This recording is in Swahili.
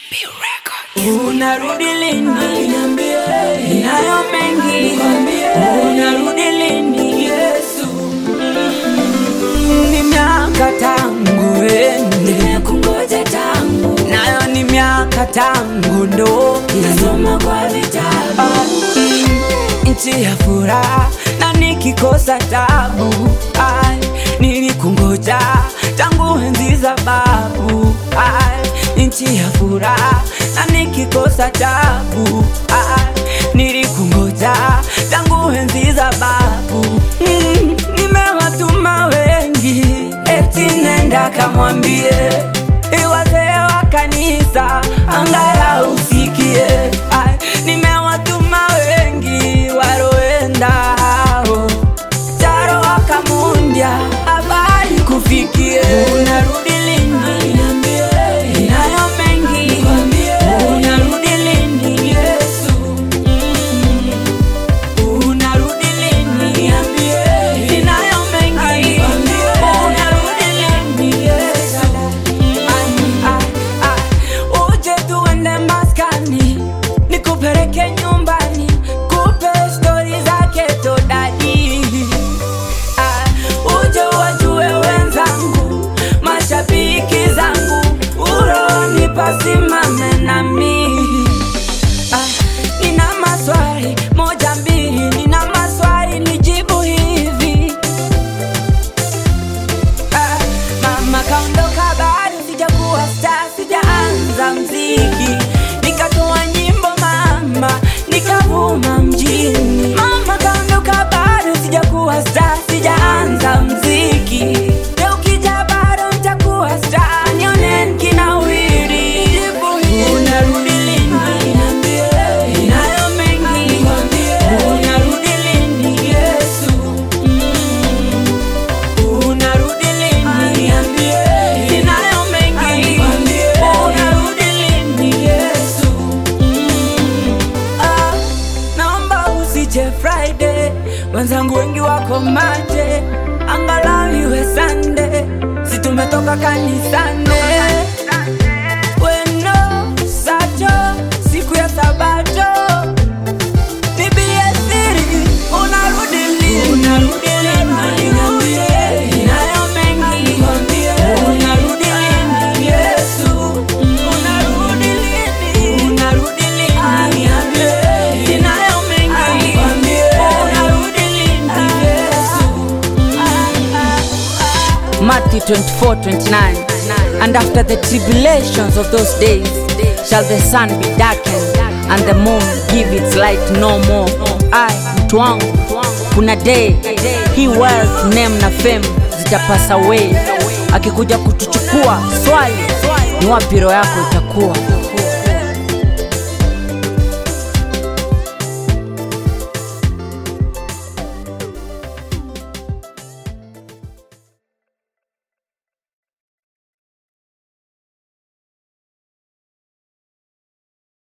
Unarudi lini? Ninayo mengi, unarudi lini? Yesu, ni miaka tangu ende, Kungoja tangu nayo ni miaka tangu ndoki nasoma kwa vitabu Mm, nchi ya furaha na nikikosa tabu ai, nilikungoja tangu enzi za babu ai, nchi ya furaha na nikikosa tabu ai, nilikungoja tangu enzi za babu mm, nimewatuma wengi eti nenda kamwambie iwazee wa kanisa angalau usikie ai, nimewatuma wengi waroenda hao taro wakamundya habari kufikie unarudi lini Niambie, nayo mengi Nikwambie. unarudi lini yesu Mm. unarudi lini niambie, ninayo mengi Nikwambie. unarudi lini yesu Ah, ah, uje tuende maskani nikupeleke nyumbani kupe stori zake todadi Ah, uje wajue wenzangu mashabiki zangu uroni pasimame nami Ah, nina maswali moja mbili nina maswali nijibu hivi Ah, mama kaondoka bado sijakuwa star sijaanza mziki nikatoa nyimbo mama nikavuma mjini mama kaondoka bado sijakuwa star sijaanza mziki leo ukija bado nitakuwa star nione nikinawiri unarudi lini niambie, ninayo mengi Nikwambie. unarudi lini yesu unarudi lini niambie, ninayo mengi Nikwambie. unarudi lini yesu Ah, naomba usije friday wenzangu wengi wako maje angalau iwe sande si tumetoka kanisane weno sacho siku ya sabato bibie siri unarudi lini unarudi lini Niambie. ninayo mengi Nikwambie. unarudi lini yesu unarudi lini unarudi lini Niambie. ninayo mengi Nikwambie. unarudi lini yesu Matthew 24 29. And after the tribulations of those days shall the sun be darkened and the moon give its light no more. I, mtu wangu, kuna day hii wealth, name na fame zitapasa away. Akikuja kutuchukua swali, ni wapi roho yako itakuwa?